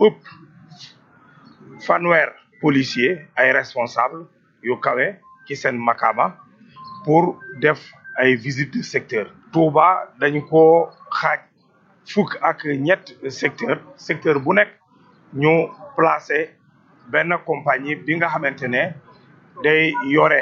ëpp fanweer policier ay responsable yu kawe ci seen makama pour def ay visite de secteur Touba dañu ko xaaj fukk ak ñett secteur secteur bu nekk ñu placé benn compagnie bi nga xamante ne day yore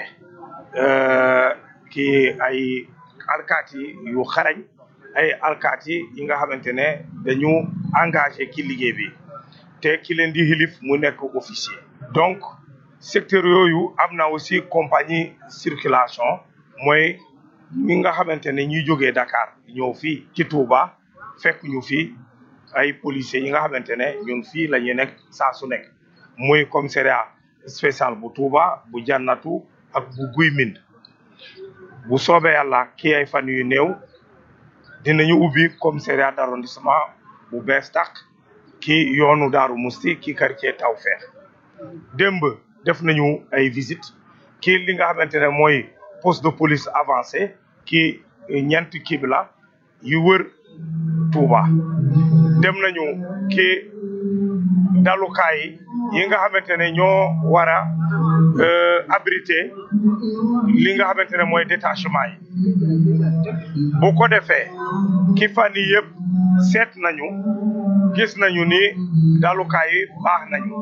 ki ay alkaati yu xarañ ay alkaati yi nga xamante ne dañu engagé ki liggéey bi te ki leen di xilif mu nekk officier donc secteur yooyu am na aussi compagnie circulation mooy ñi nga xamante ne ñuy jógee Dakar ñëw fii ci Touba fekk ñu fii ay policiers yi nga xamante ne ñun fii la ñuy nekk saa su nekk muy commissariat spécial bu Touba bu jannatu ak bu guy mind bu soobee yàlla kii ay fan yu néew dinañu ubbi commissariat d'arrondissement bu bees tàq ki yoonu Daaru Musti ki quartier Tawfeex démb def nañu ay visite kii li nga xamante ne mooy poste de police avancé ki ñeent kibla yu wër Touba dem nañu ki dalukaay yi nga xamante ne ñoo war a abrité li nga xamante ne mooy détachement yi bu ko defee ki fan yi yëpp seet nañu gis nañu ni dalukaay yi baax nañu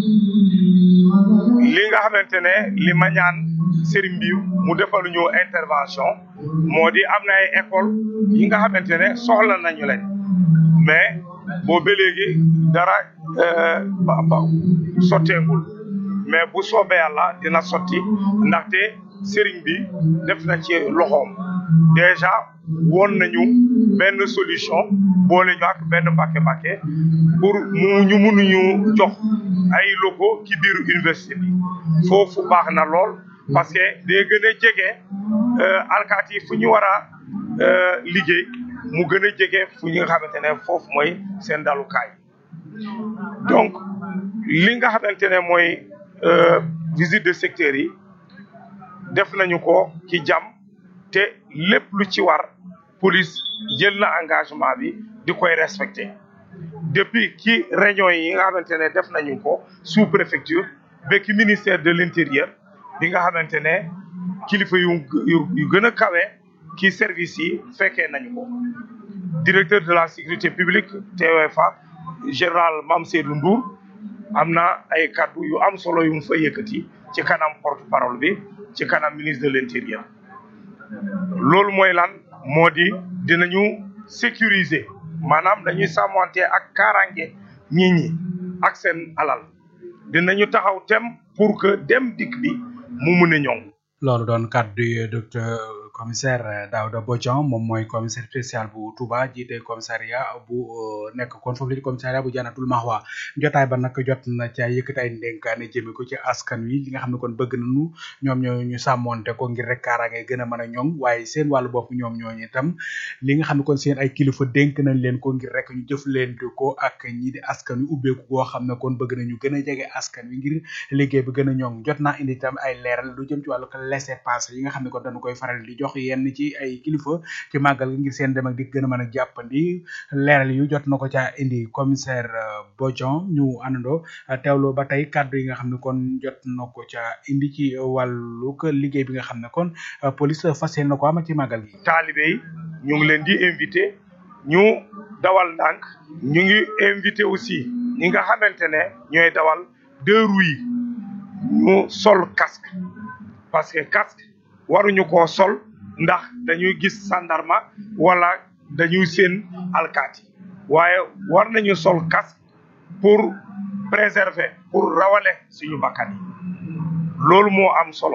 li nga xamante ne li ma ñaan sëriñ bi mu defal ñu intervention moo di am na ay école yi nga xamante ne soxla nañu leen mais boo ba léegi dara ba ba sotteegul mais bu soobee yàlla dina sotti ndaxte sëriñ bi def na ci loxoom déjà woon nañu benn solution boole ñu ak benn mbàkke-mbàkke pour mu ñu mënuñu jox ay locaux ci biir université bi foofu baax na lool parce que day gën a jege alkaati yi fu ñu war a liggéey mu gën a jege fu ñu nga xamante ne foofu mooy seen dalukaay donc li nga xamante ne mooy visite de secteur yi def nañu ko ci jàmm te lépp lu ci war police jël na engagement bi di koy respecté depuis ci réunion yi nga xamante ne def nañu ko sous préfecture ba ki ministère de l'intérieur bi nga xamante ne kilifa yu yu gën a kawe ki service yi fekkee nañu ko directeur de la sécurité publique TOFA général Mame Seydou Ndour am na ay kaddu yu am solo yu mu fa yëkkati ci kanam porte parole bi ci kanam ministre de l'intérieur loolu mooy lan moo di dinañu sécuriser maanaam dañuy sàmmante ak kaaraange nit ñi ak seen alal dinañu taxaw tem pour que dem dikk bi mu mun a ñoŋ loolu doon kàddu yi docteur commissaire Daouda Bodian moom mooy commissaire spécial bu Touba jiite commissariat bu nekk kon foofu la di commissariat bu Jannatul Mahwa jotaay ba nag jot na ca yëkkati ay ndénkaane jëme ko ci askan wi li nga xam ne kon bëgg nañu ñoom ñoo ñu sàmmonte ko ngir rek kaaraange gën a mën a ñoŋ waaye seen wàllu bopp ñoom ñooñu itam li nga xam ne kon seen ay kilifa dénk nañ leen ko ngir rek ñu jëflante ko ak ñi di askan wi ubbeeku goo xam ne kon bëgg nañu gën a jege askan wi ngir liggéey bi gën a ñoŋ jot naa indi itam ay leeral lu jëm ci wàllu laissez-passer yi nga xam ne kon dañu koy faral di jox yenn ci ay kilifa ci màggal gi ngir seen dem ak di gën a mën a jàppandi leeral yu jot na ko caa indi commissaire Bodian ñu àndandoo teewloo ba tey kàddu yi nga xam ne kon jot na ko caa indi ci wàllu liggéey bi nga xam ne kon police fas yéene na ko ama ci màggal gi. taalibe yi ñu ngi leen di invité ñu dawal ndànk ñu ngi invité aussi ñi nga xamante ne ñooy dawal deux roues yi ñu sol casque parce que casque waruñu koo sol. ndax dañuy gis sandarma wala dañuy seen alkaati waaye war nañu sol casque pour préserver pour rawale suñu bakkan yi loolu moo am solo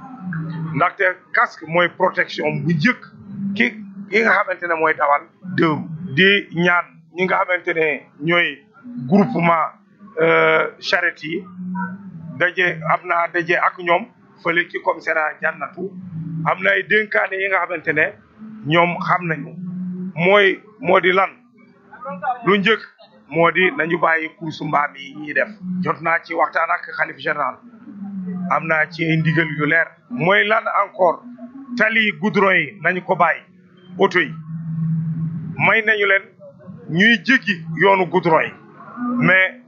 ndaxte casque mooy protection bu njëkk ki ki nga xamante ne mooy dawal dëru di ñaan ñi nga xamante ne ñooy groupement charrette yi daje am naa daje ak ñoom fële ci commissariat jannatu am na ay dénkaane yi nga xamante ne ñoom xam nañu mooy moo di lan lu njëkk moo di nañu bàyyi course mbaam yi ñuy def jot naa ci waxtaan ak xalif général am naa ci ay ndigal yu leer mooy lan encore tali goudron yi nañu ko bàyyi oto yi may nañu leen ñuy jéggi yoonu goudron yi mais